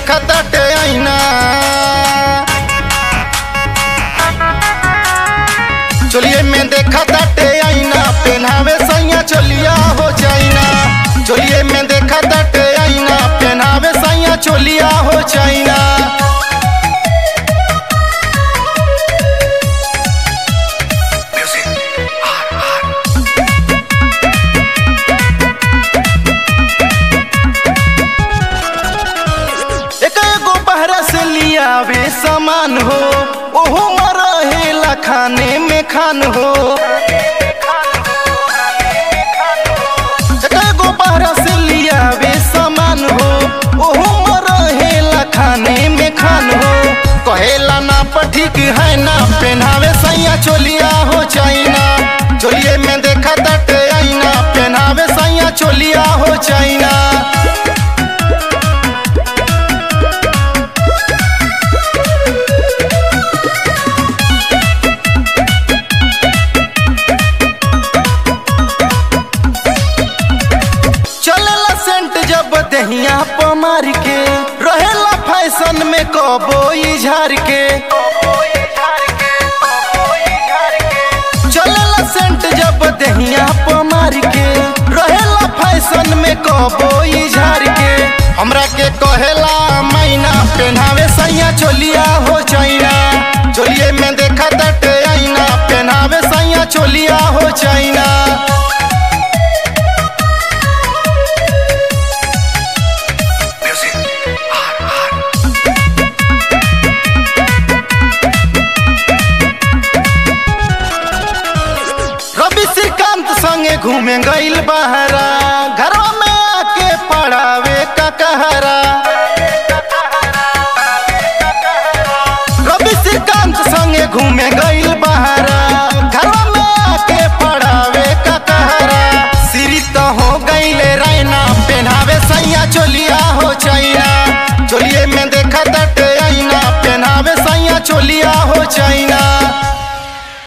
देखा ताटे आईना चोलिए में देखा ताटे आईना पहनावे सैया चोलिया हो चाइना चोलिए में देखा ताटे आईना पहनावे सैया चोलिया हो चाइना एक एगो बहरा से लियावे सामान हो ओहो रहेला खाने में खान हो एक एगो बहरा से लियावे सामान हो ओहो रहेला खाने में खान हो कहेला ना पठिक है ना पहनावे सैया चोलिया हो चाइना चोलिए में देखा तटे आईना पहनावे सैया चोलिया हो चाइना चलेला सेंट जब दहिया प मार के रहेला फैशन में कबो झार के चलेला सेंट जब दहिया प मार के रहेला फैशन में कबो झार के हमरा के कहेला मैना पहनावे सैया चोलिया हो चाइना चोलिए में देखा तटे आईना पहनावे सैया चोलिया हो चाइना रवि श्रीकांत संगे घूमे गईल बहरा घरवा में आके पढ़ावे का कहरा